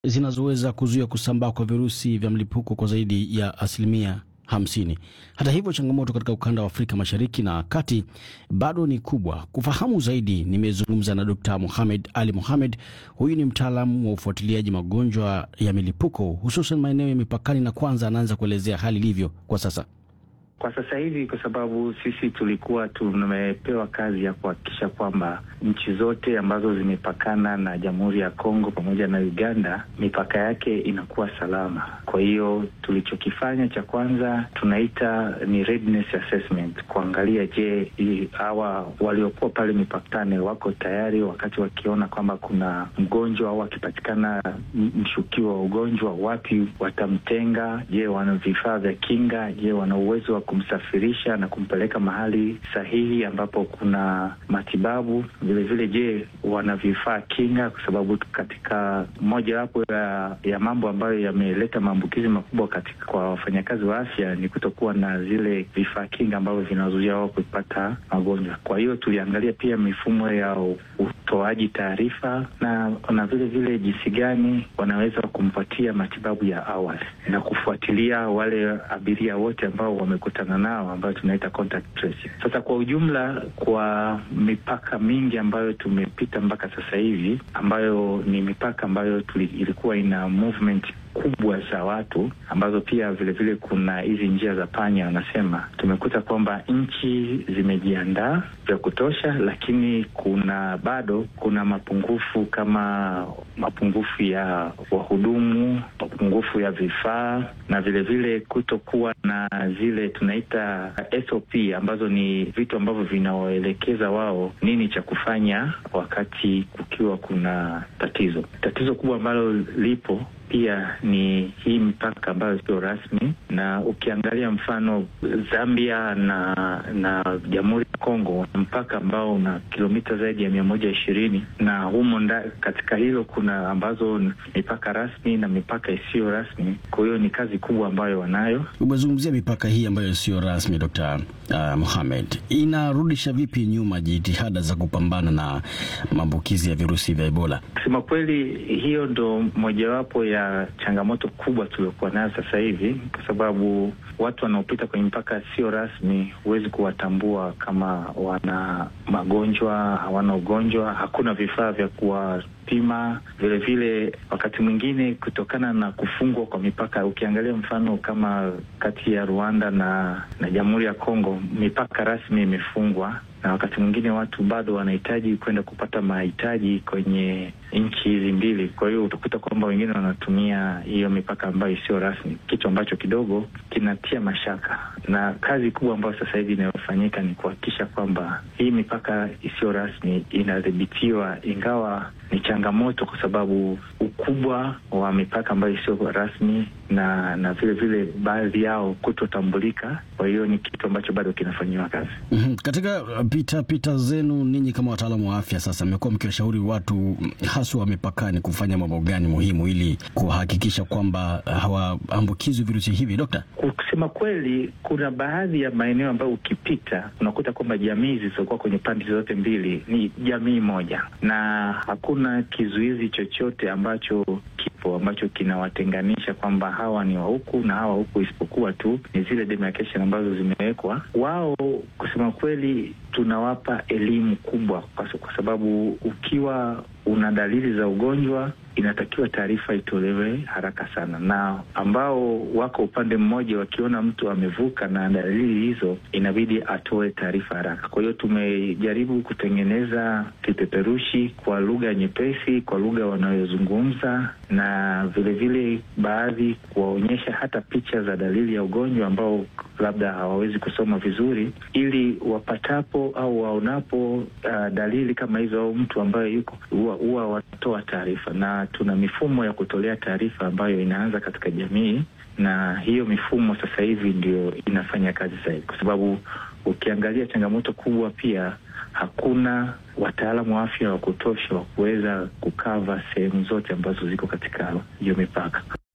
zinazoweza kuzuia kusambaa kwa virusi vya mlipuko kwa zaidi ya asilimia hamsini. Hata hivyo, changamoto katika ukanda wa Afrika Mashariki na Kati bado ni kubwa. Kufahamu zaidi, nimezungumza na Dkt. Mohamed Ali Mohamed. Huyu ni mtaalamu wa ufuatiliaji magonjwa ya milipuko hususan maeneo ya mipakani, na kwanza anaanza kuelezea hali ilivyo kwa sasa. Kwa sasa hivi, kwa sababu sisi tulikuwa tumepewa kazi ya kuhakikisha kwamba nchi zote ambazo zimepakana na Jamhuri ya Kongo pamoja na Uganda, mipaka yake inakuwa salama. Kwa hiyo tulichokifanya cha kwanza tunaita ni readiness assessment, kuangalia je, hawa waliokuwa pale mipakani wako tayari, wakati wakiona kwamba kuna mgonjwa au akipatikana mshukiwa wa ugonjwa, wapi watamtenga? Je, wana vifaa vya kinga? Je, wana uwezo wa kumsafirisha na kumpeleka mahali sahihi ambapo kuna matibabu. Vilevile, je, wana vifaa kinga? Kwa sababu katika mojawapo ya, ya mambo ambayo yameleta maambukizi makubwa katika kwa wafanyakazi wa afya ni kutokuwa na zile vifaa kinga ambavyo vinazuia wao kupata magonjwa. Kwa hiyo tuliangalia pia mifumo ya utoaji taarifa na na vile vile jinsi gani wanaweza kumpatia matibabu ya awali na kufuatilia wale abiria wote ambao wamekutana nao ambayo tunaita contact tracing. Sasa kwa ujumla, kwa mipaka mingi ambayo tumepita mpaka sasa hivi, ambayo ni mipaka ambayo tuli, ilikuwa ina movement kubwa za watu ambazo pia vilevile vile kuna hizi njia za panya, wanasema tumekuta kwamba nchi zimejiandaa vya kutosha, lakini kuna bado kuna mapungufu kama mapungufu ya wahudumu, mapungufu ya vifaa na vilevile kutokuwa na zile tunaita SOP ambazo ni vitu ambavyo vinawaelekeza wao nini cha kufanya wakati kukiwa kuna tatizo. Tatizo kubwa ambalo lipo pia ni hii mipaka ambayo sio rasmi, na ukiangalia mfano Zambia na na Jamhuri ya Kongo, mpaka ambao una kilomita zaidi ya mia moja ishirini na humo nda, katika hilo kuna ambazo mipaka rasmi na mipaka isiyo rasmi. Kwa hiyo ni kazi kubwa ambayo wanayo. Umezungumzia mipaka hii ambayo sio rasmi, Dr. uh, Mohamed, inarudisha vipi nyuma jitihada za kupambana na maambukizi ya virusi vya Ebola? Kusema kweli, hiyo ndo mojawapo ya changamoto kubwa tuliokuwa nayo sasa hivi, kwa sababu watu wanaopita kwenye mpaka sio rasmi, huwezi kuwatambua kama wana magonjwa, hawana ugonjwa, hakuna vifaa vya kuwapima. Vilevile wakati mwingine kutokana na kufungwa kwa mipaka, ukiangalia mfano kama kati ya Rwanda na na Jamhuri ya Kongo, mipaka rasmi imefungwa na wakati mwingine watu bado wanahitaji kwenda kupata mahitaji kwenye nchi hizi mbili. Kwa hiyo utakuta kwamba wengine wanatumia hiyo mipaka ambayo isiyo rasmi, kitu ambacho kidogo kinatia mashaka. Na kazi kubwa ambayo sasa hivi inayofanyika ni kuhakikisha kwamba hii mipaka isiyo rasmi inadhibitiwa, ingawa ni changamoto kwa sababu ukubwa wa mipaka ambayo isiyo rasmi na na vile vile baadhi yao kutotambulika. Kwa hiyo ni kitu ambacho bado kinafanyiwa kazi. mm -hmm. Katika pita pita zenu ninyi kama wataalamu wa afya, sasa mmekuwa mkiwashauri watu haswa wa mipakani kufanya mambo gani muhimu ili kuhakikisha kwamba hawaambukizwi virusi hivi, Dokta? Kusema kweli, kuna baadhi ya maeneo ambayo ukipita unakuta kwamba jamii zilizokuwa kwenye pande zote mbili ni jamii moja, na hakuna kizuizi chochote ambacho kipo ambacho kinawatenganisha kwamba hawa ni wa huku na hawa huku, isipokuwa tu ni zile demarcation ambazo zimewekwa. Wao kusema kweli, tunawapa elimu kubwa, kwa sababu ukiwa una dalili za ugonjwa inatakiwa taarifa itolewe haraka sana, na ambao wako upande mmoja wakiona mtu amevuka na dalili hizo, inabidi atoe taarifa haraka. Kwa hiyo tumejaribu kutengeneza kipeperushi kwa lugha nyepesi, kwa lugha wanayozungumza, na vilevile vile baadhi kuwaonyesha hata picha za dalili ya ugonjwa ambao labda hawawezi kusoma vizuri, ili wapatapo au waonapo uh, dalili kama hizo au mtu ambaye yuko huwa wanatoa taarifa, na tuna mifumo ya kutolea taarifa ambayo inaanza katika jamii, na hiyo mifumo sasa hivi ndio inafanya kazi zaidi, kwa sababu ukiangalia changamoto kubwa pia hakuna wataalamu wa afya wa kutosha wa kuweza kukava sehemu zote ambazo ziko katika hiyo mipaka.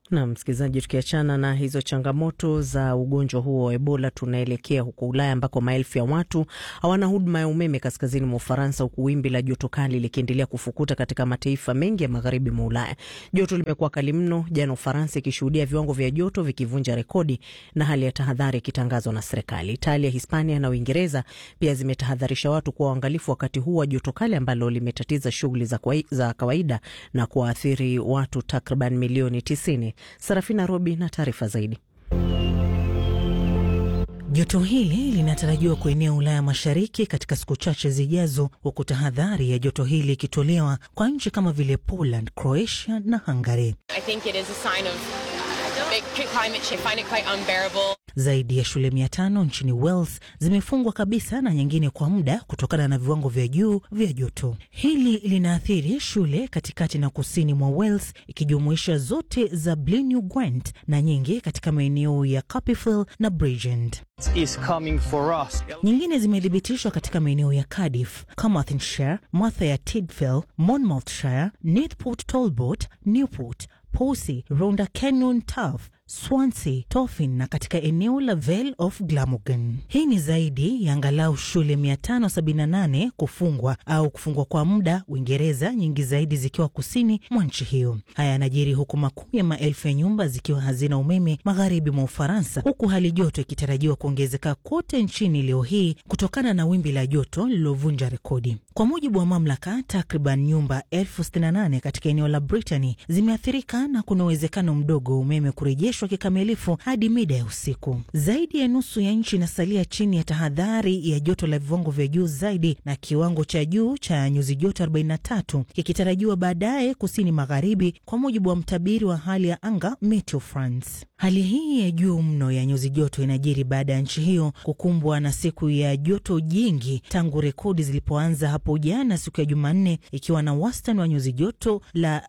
Na msikilizaji, tukiachana na hizo changamoto za ugonjwa huo wa Ebola, tunaelekea huko Ulaya ambako maelfu ya watu hawana huduma ya umeme kaskazini mwa Ufaransa, huku wimbi la joto kali likiendelea kufukuta katika mataifa mengi ya magharibi mwa Ulaya. Joto limekuwa kali mno, jana Ufaransa ikishuhudia viwango vya joto vikivunja rekodi na hali ya tahadhari ikitangazwa na serikali. Italia, Hispania na Uingereza pia zimetahadharisha watu kuwa waangalifu wakati huu wa joto kali ambalo limetatiza shughuli za, za kawaida na kuwaathiri watu takriban milioni tisini. Sarafina Robi na taarifa zaidi. Joto hili linatarajiwa kuenea Ulaya Mashariki katika siku chache zijazo, huku tahadhari ya joto hili ikitolewa kwa nchi kama vile Poland, Croatia na Hungary. Zaidi ya shule mia tano nchini Wales zimefungwa kabisa na nyingine kwa muda kutokana na viwango vya juu vya joto. Hili linaathiri shule katikati na kusini mwa Wales, ikijumuisha zote za Blaenau Gwent na nyingi katika maeneo ya Carpifield na Bridgend. Nyingine zimethibitishwa katika maeneo ya Cardiff, Carmarthenshire, Merthyr ya Tydfil, Monmouthshire, Newport Talbot, Newport, Posey, Rhondda Cenon Turf, Swansea, Tofin na katika eneo la Vale of Glamorgan. Hii ni zaidi ya angalau shule 578 kufungwa au kufungwa kwa muda Uingereza, nyingi zaidi zikiwa kusini mwa nchi hiyo. Haya yanajiri huku makumi ya maelfu ya nyumba zikiwa hazina umeme magharibi mwa Ufaransa, huku hali joto ikitarajiwa kuongezeka kote nchini leo hii kutokana na wimbi la joto lililovunja rekodi. Kwa mujibu wa mamlaka, takriban nyumba elfu sitini na nane katika eneo la Brittany zimeathirika na kuna uwezekano mdogo wa umeme kurejeshwa kikamilifu hadi mida ya usiku. Zaidi ya nusu ya nchi inasalia chini ya tahadhari ya joto la viwango vya juu zaidi, na kiwango cha juu cha nyuzi joto 43 kikitarajiwa baadaye kusini magharibi, kwa mujibu wa mtabiri wa hali ya anga Meteo France. Hali hii ya juu mno ya nyuzi joto inajiri baada ya nchi hiyo kukumbwa na siku ya joto jingi tangu rekodi zilipoanza hapo jana siku ya Jumanne, ikiwa na wastani wa nyuzi joto la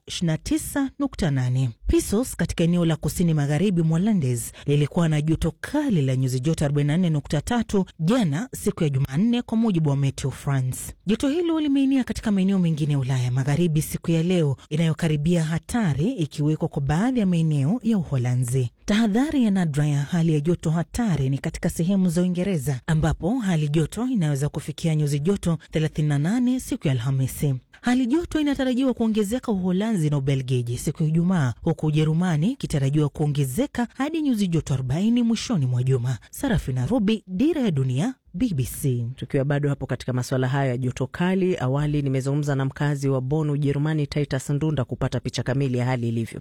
29.8. Pisos katika eneo la kusini magharibi mwa Landes lilikuwa na joto kali la nyuzi joto 44.3 jana siku ya Jumanne, kwa mujibu wa Meteo France. Joto hilo limeinia katika maeneo mengine ya Ulaya magharibi siku ya leo, inayokaribia hatari ikiwekwa kwa baadhi ya maeneo ya Uholanzi. Tahadhari ya nadra ya hali ya joto hatari ni katika sehemu za Uingereza ambapo hali joto inaweza kufikia nyuzi joto 38 siku ya Alhamisi. Hali joto inatarajiwa kuongezeka Uholanzi na Ubelgiji siku ya Ijumaa, huku Ujerumani ikitarajiwa kuongezeka hadi nyuzi joto 40 mwishoni mwa juma. Sarafina Robi, Dira ya Dunia, BBC. Tukiwa bado hapo katika masuala hayo ya joto kali, awali nimezungumza na mkazi wa Bonn, Ujerumani, Titus Ndunda kupata picha kamili ya hali ilivyo.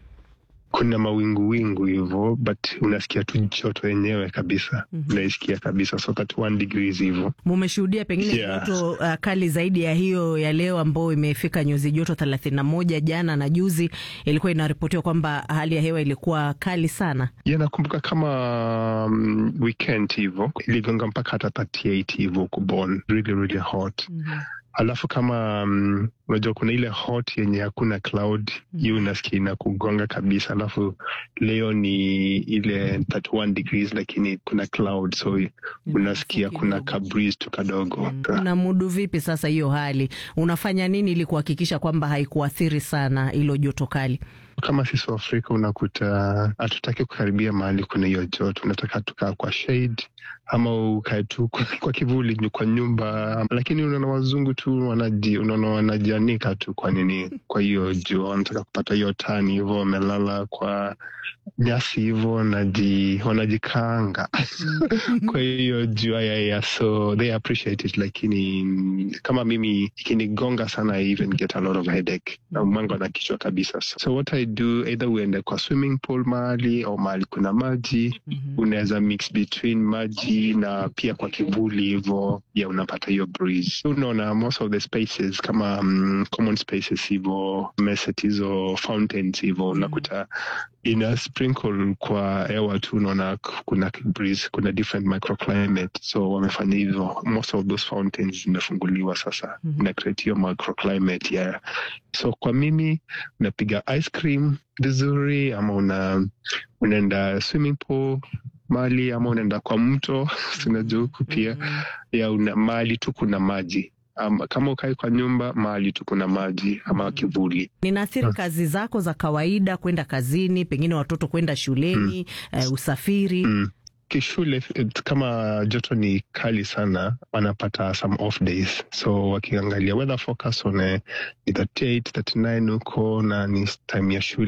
Kuna mawingu wingu hivyo, but unasikia tu joto yenyewe kabisa, mm -hmm. unaisikia kabisa so 31 degrees hivyo. Mumeshuhudia pengine Yeah. joto uh, kali zaidi ya hiyo ya leo ambayo imefika nyuzi joto thelathini na moja. Jana na juzi ilikuwa inaripotiwa kwamba hali ya hewa ilikuwa kali sana. Ya, nakumbuka kama um, weekend hivyo iligonga mpaka hata 38 hivyo huko Bonn, really really hot alafu kama um, unajua kuna ile hot yenye hakuna cloud hiyo unasikia inakugonga kabisa. Alafu leo ni ile 31 degrees lakini kuna cloud so unasikia kuna ka breeze tu kadogo. Na mudu vipi sasa hiyo hali, unafanya nini ili kuhakikisha kwamba haikuathiri sana hilo joto kali? Kama sisi wa Afrika unakuta hatutaki kukaribia mahali kuna hiyo joto, unataka tukaa kwa shade ama ukae tu kwa, kwa kivuli kwa nyumba, lakini unaona wazungu tu wanaji, unaona wanajianika tu kwa nini, kwa hiyo jua, wanataka kupata hiyo tani hivyo, wamelala kwa nyasi hivyo, wanaji, wanajikaanga kwa hiyo jua ya, ya, so they appreciate it, lakini mm, kama mimi ikinigonga sana I even get a lot of headache na mwango na kichwa kabisa. So what I do either uende kwa swimming pool mahali au mahali kuna maji unaweza mix between maji na pia kwa kivuli hivo, ya unapata hiyo breeze. Unaona most of the spaces kama um, common spaces hivo, meset hizo fountains hivo, unakuta ina sprinkle kwa hewa tu, unaona kuna breeze, kuna different microclimate, so wamefanya hivyo. Most of those fountains zimefunguliwa sasa, ina create hiyo microclimate yeah. So kwa mimi unapiga ice cream vizuri, ama una unaenda swimming pool mali ama unaenda kwa mto unajua huku pia ya una mali tu kuna maji um, kama ukai kwa nyumba mahali tu kuna maji ama kivuli. Ninaathiri kazi zako za kawaida, kwenda kazini, pengine watoto kwenda shuleni, eh, usafiri. Mm. Kishule eh, kama joto ni kali sana, wanapata some off days, so wakiangalia weather forecast one ni 38 39 huko na ni time ya shule